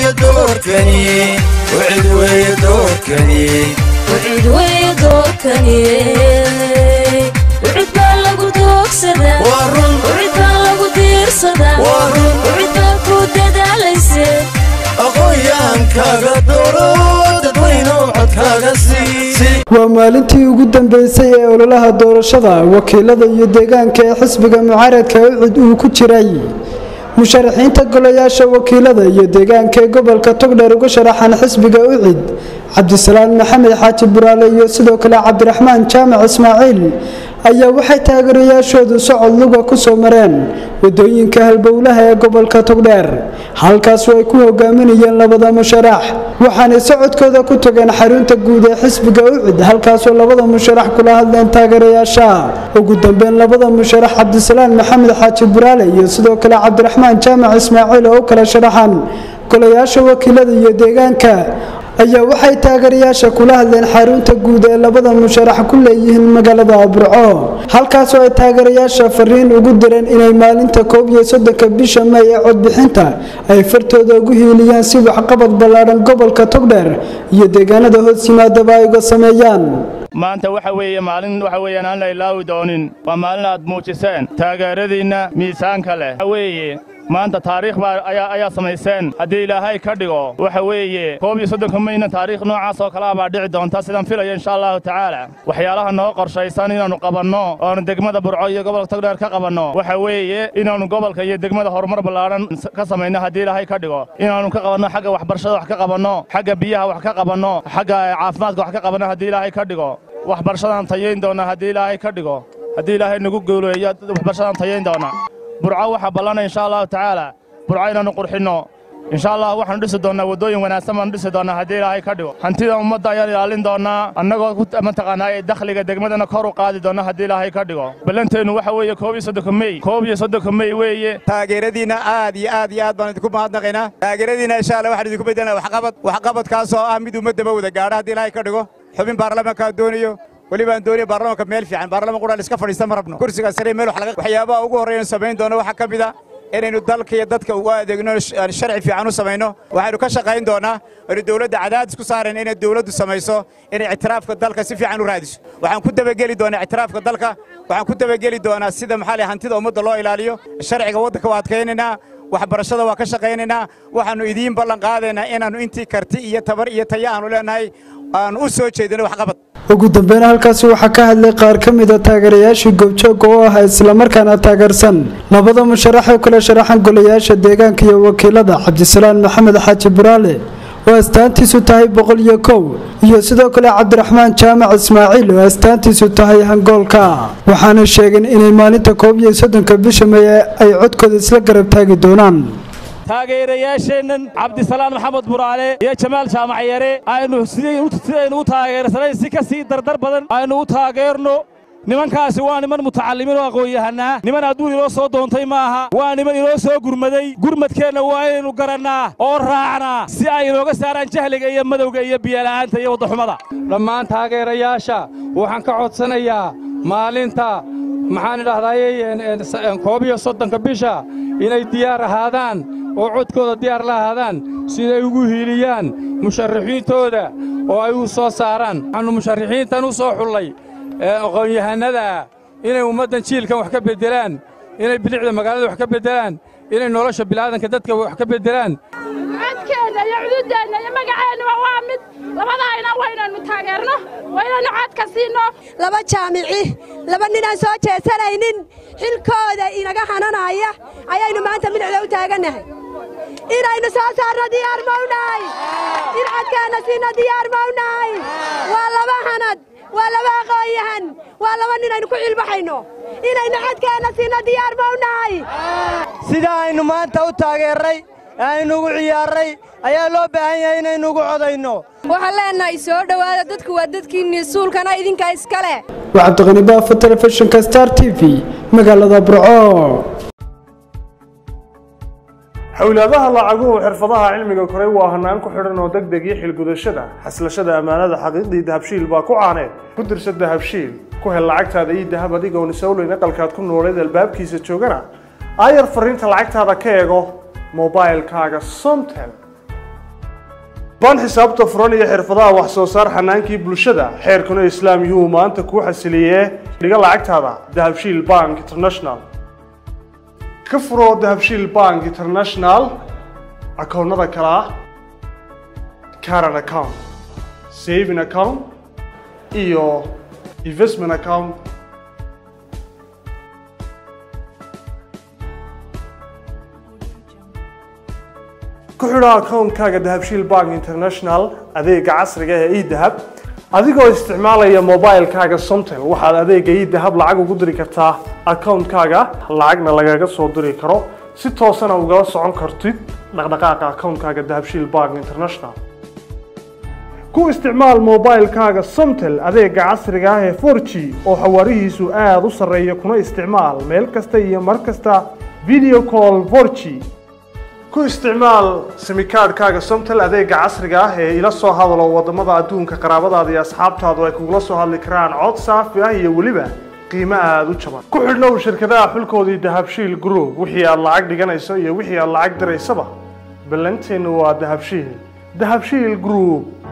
weeye doorkani wicid weeye doorkani wicid weeye doorkani wicid baa lagu doogsadaa waa run wicid baa lagu diirsadaa waa run wicid baa ku dadaalayse aqoon-yahankaaga dooro dadweynow codkaaga sii waa maalintii ugu dambeysay ee ololaha doorashada wakiilada iyo deegaanka ee xisbiga mucaaradka ucid uu ku jiray musharaxiinta golayaasha wakiilada iyo deegaanka ee gobolka togdheer uga sharaxan xisbiga ucid cabdisalaan maxamed xaaji buraale iyo sidoo kale cabdiraxmaan jaamac ismaaciil ayaa waxay taageerayaashoodu socod luga ku soo mareen wadooyinka halbowlaha ee gobolka togdheer halkaasoo ay ku hogaaminayeen labada musharax waxaanay socodkooda ku tageen xarunta guud ee xisbiga ucid halkaasoo labada musharax kula hadleen taageerayaasha ugu dambeyn labada musharax cabdisalaan maxamed xaaji buraale iyo sidoo kale cabdiraxmaan jaamac ismaaciil oo u kala sharaxan golayaasha wakiilada iyo deegaanka ayaa waxay taageerayaasha kula hadleen xarunta guud ee labada musharax ku leeyihiin magaalada burco halkaasoo ay taageerayaasha fariin ugu direen inay maalinta koob iyo soddonka bisha may ee codbixinta ay fartooda ugu hiiliyaan si waxqabad ballaadhan gobolka togdheer iyo deegaanada hoos yimaadaba ay uga sameeyaan maanta waxa weeye maalin waxa weeyaan aan la ilaawi doonin waa maalin aad muujiseen taageeradiinna miisaanka leh waxa weeye maanta taariikh baa ayaa ayaa samayseen haddii ilaahay ka dhigo waxa weeye koob iyo soddonka mayna taariikh noocaas oo kale ah baa dhici doonta sidaan filaya insha allahu tacaala waxyaalaha noo qorshaysan inaannu qabanno oonu degmada burco iyo gobolka togdheer ka qabanno waxa weeye inaannu gobolka iyo degmada horumar ballaadhan ka samayno haddii ilaahay ka dhigo inaannu ka qabanno xagga waxbarashada wax ka qabanno xagga biyaha wax ka qabanno xagga caafimaadka wax ka qabanno haddii ilaahay ka dhigo waxbarashadaan tayayn doona haddii ilaahay ka dhigo haddii ilaahay nagu guuleeyo waxbarashadaan tayayn doona burco waxaa ballanay insha allahu tacaala burco inaannu qurxinno insha allah waxaanu dhisi doonnaa waddooyin wanaagsan baanu dhisi doonnaa haddii ilaahay ka dhigo hantida ummadda ayaan ilaalin doonnaa annagoo mataqaanaa ee dakhliga degmadana kor u qaadi doonna haddii ilaahay ka dhigo ballanteennu waxa weeye koob iyo soddonka mey koob iyo soddonka mey weeye taageeradiinna aad iyo aad iyo aad baan idinku mahadnaqaynaa taageeradiinna insha allah waxaan idinku beddelnaa waxqabad waxqabadkaasoo ah mid ummaddaba wada gaadha haddii ilaahay ka dhigo xubin baarlamaankaa doonayo welibaan doonaya baarlamaanka meel fiican baarlaman qudhaan iska fadhiista ma rabno kursiga sare meel wax laga waxyaabaha ugu horreeyaan samayn doono waxaa ka mid a inaynu dalka iyo dadka ugu adeegno sharci fiican u samayno waxaynu ka shaqayn doonaa aynu dowladda cadaadis ku saarayn inay dowladdu samayso inay ictiraafka dalka si fiican u raadiso waxaan ku dabageli doonaa ictiraafka dalka waxaan ku dabageli doonaa sida maxaa leh hantida ummadda loo ilaaliyo sharciga waddanka waa adkaynaynaa waxbarashada waa ka shaqaynaynaa waxaannu idiin ballan qaadaynaa inaannu intii karti iyo tabar iyo taya aanu leenahay aanu u soo jeedino waxqabad ugu dambeyn halkaasi waxaa ka hadlay qaar ka mida taageerayaashii goobjooga oo ah islamarkaana taageersan labada musharax ee kula sharaxan golayaasha deegaanka iyo wakiilada cabdisalaan maxamed xaaji buraale oo astaantiisu tahay boqol iyo kow iyo sidoo kale cabdiraxmaan jaamac ismaaciil oo astaantiisu tahay hangoolka waxaana sheegeen inay maalinta koob iyo soddonka bisha may ay codkooda isla garab taagi doonaan taageerayaasheennan cabdisalaan maxamed buraale iyo jamaal jaamacyare aynu sidaynu u taageersanayn si ka sii dardar badan aynu u taageerno nimankaasi waa niman mutacallimiin oo aqoon-yahanaa niman adduun inoo soo doontay maaha waa niman inoo soo gurmaday gurmadkeenna waa inaynu garannaa oo raacnaa si ay inooga saaraan jahliga iyo madowga iyo biyala'aanta iyo waddaxumada dhammaan taageerayaasha waxaan ka codsanayaa maalinta maxaan idhahdaayey koob iyo soddonka bisha inay diyaar ahaadaan oo codkooda diyaar la ahaadaan siday ugu hiiliyaan musharaxiintooda oo ay u soo saaraan waxaannu musharaxiintan u soo xullay aqoon-yahannada inay ummaddan jiilkan wax ka beddelaan inay bilicda magaalada wax ka beddelaan inay nolosha bilaadanka dadka wax ka beddelaan codkeenna iyo cududeenna iyo magaceennuba waa mid labadaayna waynaynu taageerno waynaynu codka siinno laba jaamici laba ninaan soo jeesanaynin xilkooda inaga hananaya ayaynu maanta midicda u taagannahay inaynu soo saarno diyaar mawnahay in codkeenna siinno diyaar mawnahay waa laba hanad waa laba aqoon-yahan waa laba nin aynu ku cilbaxayno inaynu codkeenna siinno diyaar mawnahay sida aynu maanta u taageerray aynu ugu ciyaarray ayaa loo baahan yahay inaynu ugu codayno waxaan leenahay soo dhowaada dadku waa dadkiinnii suulkana idinka iska leh waa cabdiqani baafo telefishinka star t v magaalada burco xowlaadaha lacaguhu xirfadaha cilmiga koray waa hanaan ku xidhan oo deg deg iyo xilgudashada xaslashada ammaanada xaqiiqdii dahabshiil baa ku caaneed ku dirsa dahabshiil ku hel lacagtaada iyo dahab adigoon isowleyn aqalkaad ku nooleed albaabkiisa joogana aayar fariinta lacagtaada ka eego mobailkaaga somtel baan xisaabta furan iyo xirfadaha wax soo saar xanaankii bulshada xeerkuna islaam yuhuu maanta kuu xasiliyee dhiga lacagtaada dahabshiil bank international ka furo dahabshiil bank international akoonnada kale ah caran account saving account iyo investment account ku xidho akoonkaaga dahabshiil bank international adeega casriga ee edahab adigoo isticmaalaya mobilekaaga somtel waxaad adeega edahab lacag ugu diri kartaa akoonkaaga lacagna lagaga soo diri karo si toosana ugala socon kartid dhaqdhaqaaqa akoonkaaga dahabshiil bank international ku isticmaal mobilekaaga somtel adeega casriga ah ee 4g oo xawaarihiisu aada u sarreeya kuna isticmaal meel kasta iyo mar kasta video call 4g ku isticmaal simikaadhkaaga somtel adeega casriga ah ee ila soo hadalo wadamada adduunka qaraabadaada iyo asxaabtaadu ay kugula soo hadli karaan cod saafi ah iyo weliba qiimo aada u jaban ku xidhnow shirkadaha xulkoodii dahabshiil group wixii aad lacag dhiganayso iyo wixii aad lacag diraysaba ballanteennu waa dahabshiil dahabshiil group